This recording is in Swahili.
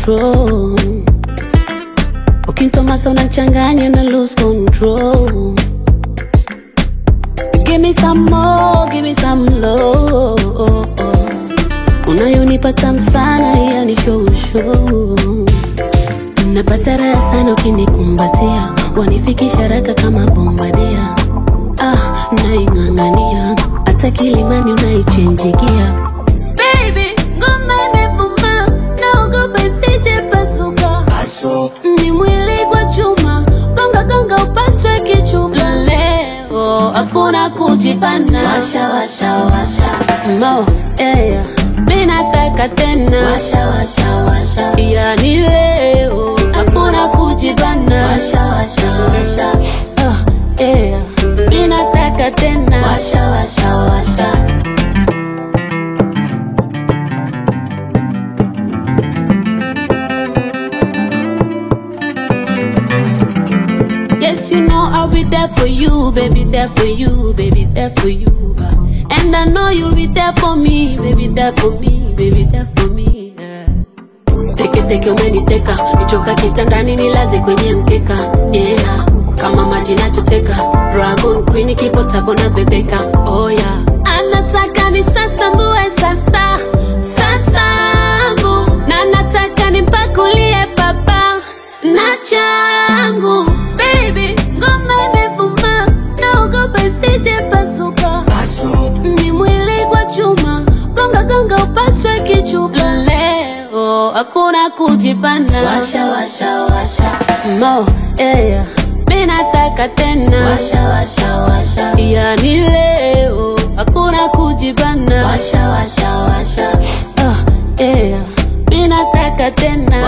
control. Ukintomasa unachanganya na lose control. Give me some more, give me some love. Unayonipa tamu sana, yani show show. Napata raha sana ukinikumbatia, wanifikisha haraka kama bombadia. Ah, naing'ang'ania hata kilimani unaichenjigia. Baby, ngoma imevuma, naogopa isije pasuka. Ni mwili kwa chuma, gonga gonga upaswe kichuma. Leo hakuna kujipana, washa washa washa mo yeah. Mimi nataka tena, washa washa washa, yani leo hakuna kujibana, washa washa washa oh, yeah. Mimi nataka tena, washa washa washa Yes, you know I'll be there for you, baby, there for you, baby, there for you. uh. And I know you'll be there for me, baby, there for me, baby, there for me. yeah. Teke teke umeniteka, nichoka kitandani nilaze kwenye mkeka. Yeah, kama maji nachoteka, Dragon Queen kipo tabo na bebeka. Oh yeah, anataka ni sasa mbue sasa, sasangu na nataka nimpakulie baba na changu baby, ngoma imevuma, naogopa isije pasuka. Ni mwili kwa chuma, gonga gonga upaswe kichupa. Leo hakuna kujipana, washa washa washa mo yeah. Mimi nataka tena, washa washa washa, yani leo hakuna kujipana, washa washa washa oh, yeah. Mimi nataka tena